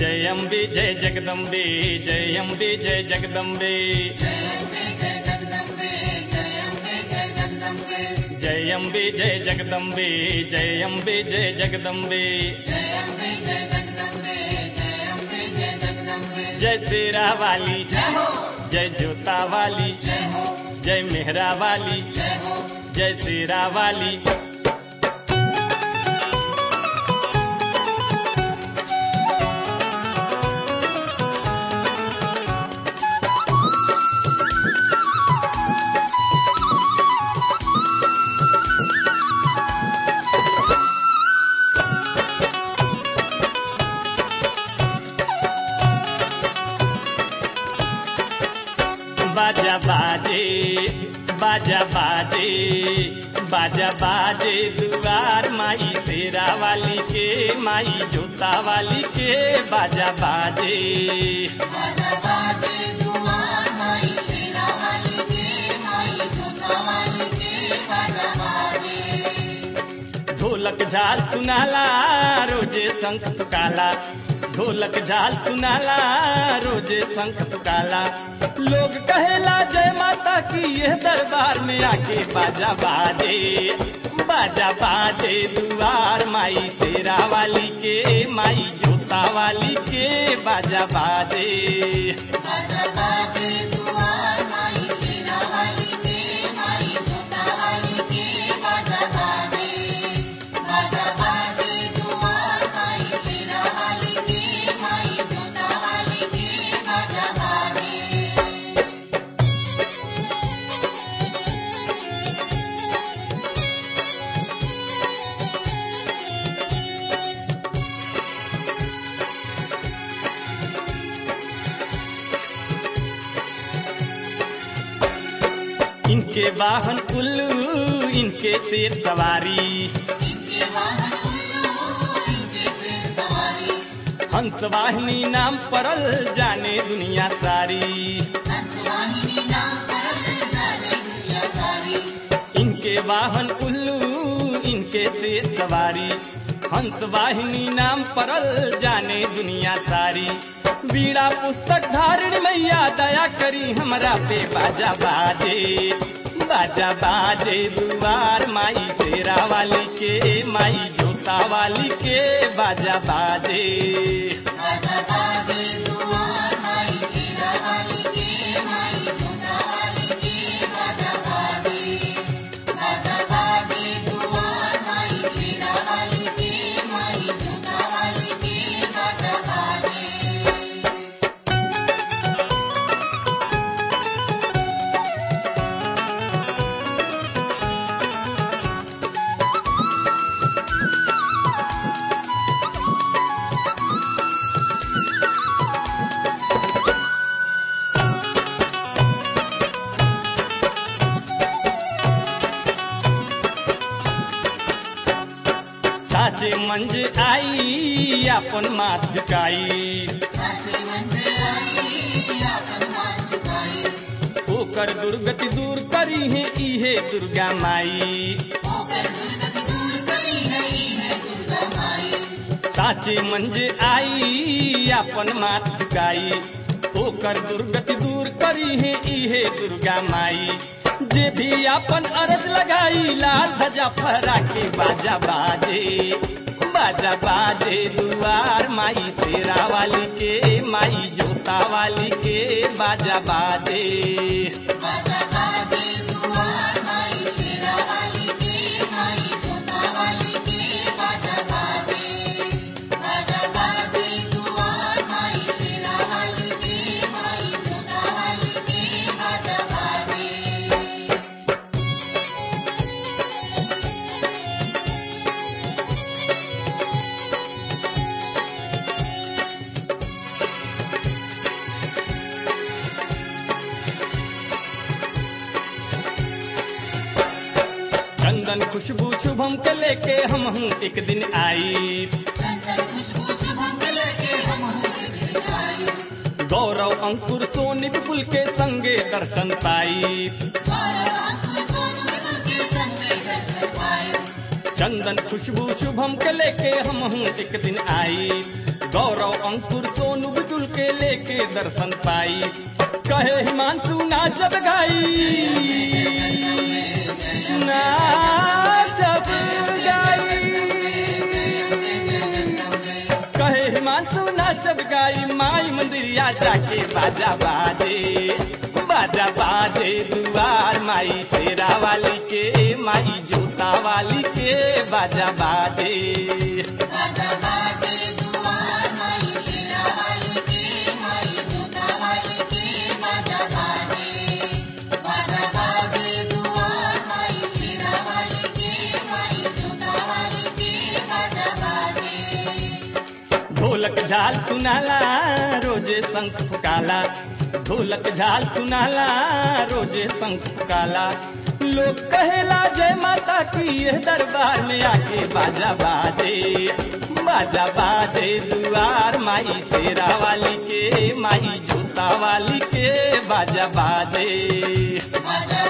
जय अम्बे जय जगदम्बे जय अम्बे जय जगदम्बे जय अम्बे जय जगदम्बे जय अम्बे जय जगदम्बे जय शेरा वाली जय जोता वाली जय मेहरा वाली जय शेरा वाली बाजा बाजे बाजा बाजे बाजा बाजे दुआर माई शेरा वाली के माई जोता वाली के बाजा बाजे ढोलक झाल सुनाला रोजे शंख तुकाला ढोलक झाल सुनाला रोजे शंख तुकाला लोग कहेला जय माता की यह दरबार में आके बाजा बाजे बाजा बाजे दुआर माई शेरा वाली के माई जोता वाली के बाजा बाजे इनके वाहन उल्लू इनके शेर सवारी हंस वाहिनी नाम परल जाने दुनिया सारी इनके वाहन उल्लू इनके शेर सवारी हंस वाहिनी नाम परल जाने दुनिया सारी बीड़ा पुस्तक धारण मैया दया करी हमरा पे बाजा बाजे बाजा बाजे दुआर माई शेरा वाली के माई जोता वाली के बाजा बाजे साचे मंज आई अपन माथ झुकाई ओकर दुर्गति दूर करी है इहे दुर्गा माई साचे मंज आई अपन माथ झुकाई ओकर दुर्गति दूर करी है इहे दुर्गा माई जे भी अपन अरज लगाई लाल ध्वजा फहरा के बाजा बाजे बाजा बाजे दुआर माई शेरा वाली के माई जोता वाली के बाजा बाजे चंदन खुशबू शुभम के लेके हम हूँ एक दिन आई गौरव अंकुर सोनी विपुल के संगे दर्शन पाई चंदन खुशबू शुभम के लेके हम हूँ एक दिन आई गौरव अंकुर सोनू बुजुल के लेके दर्शन पाई कहे हिमांशु ना जब गाई ना जब गाई कहे हिमांशु ना जब गाई माई मंदिरिया जाके बाजा बाजे बाजा बाजे दुआर माई शेरा वाली के माई जोता वाली के बाजा बाजे बाजा बाजे दुआर माई शेरा वाली के माई जोता वाली के बाजा बाजे बाजा बाजे दुआर माई शेरा वाली के माई जोता वाली के बाजा बाजे ढोलक झाल सुनाला रोजे शंख फुकाला ढोलक झाल सुनाला रोजे शंख फुकाला लोग कहेला जय माता की यह दरबार में आके बाजा बाजे बाजा बाजे दुआर माई शेरा वाली के माई जोता वाली के बाजा बाजे बाजा